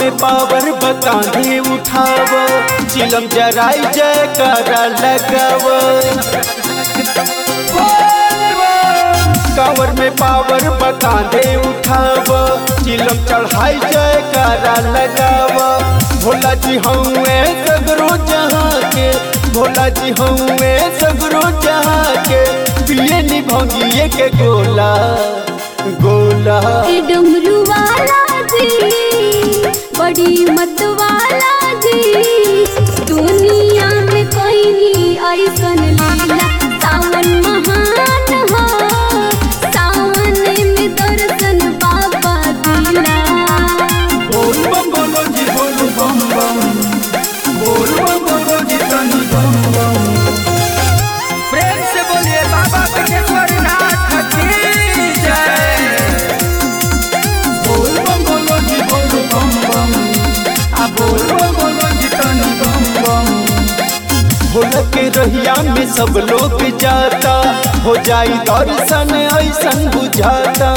में पावर बकांधे उठाव चिलम जराई जयकारा लगाव कांवर में पावर बकांधे उठाव चिलम चढ़ाई जयकारा लगाव भोला जी हउए सगरो जहाँ के भोला जी हउए सगरो जहाँ के पिए निभंगिए के गोला गोला ए डमरू वाला जी बड़ी मत वाला जी दुनिया में कोई नहीं ऐसन लीला सावन महान हो सावन में दर्शन बाबा दिला बोल बम बोलो जी बोल बम बम बोल बम बोलो जी तनी बम बम प्रेम से बोलिए बाबा विश्वेश्वर नाथ की जय बोल बम बोलो जी बोल बम बम आ बोल बम बोलो जी तनी बम बम भोला के रहिया में सब लोग जाता हो जाई दर्शन ऐसन बुझाता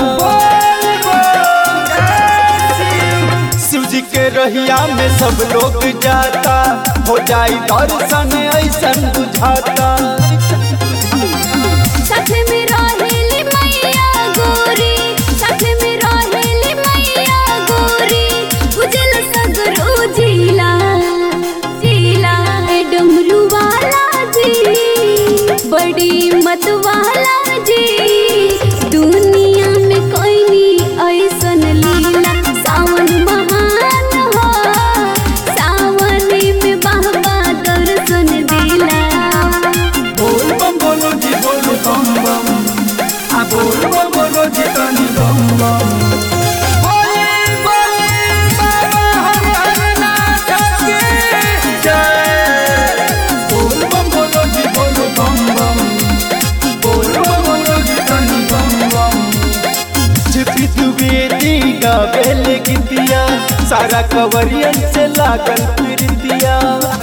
शिव जी के रहिया में सब लोग जाता हो जाई दर्शन ऐसन बुझाता साथ में रहेली मैया गोरी साथ में रहेली मैया गोरी उजल सगरो जिला जिला ए डमरू वाला जी बड़ी मत वाला जी दुनिया में कोई नहीं ऐसन लीला सावन महान हो सावन में बाबा दर्शन दिला बोल बम बोलो जी बोल बम बम आ बोल बम बोलो जी तनी बम बम बोले बोले बाबा हरिहर नाथ की जय बोल बम बोलो जी बोल बम बम बोल बम बोलो जी तनी बम बम जिपी द्विवेदी गावेल गीतिया सारा कवरियन से लागल प्रीतिया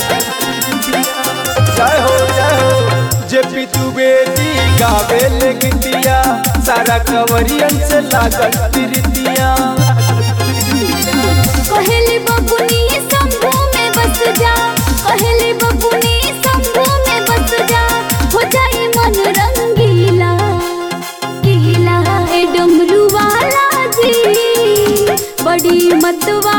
जय हो जय हो जेपी द्विवेदी गावेल गीतिया सारा कवरियन से लागल प्रीतिया कहली बबुनी शंभू में बस जा कहली बबुनी शंभू में बस जा हो जाए मन रंगीला गीला ए डमरू वाला जी बड़ी मत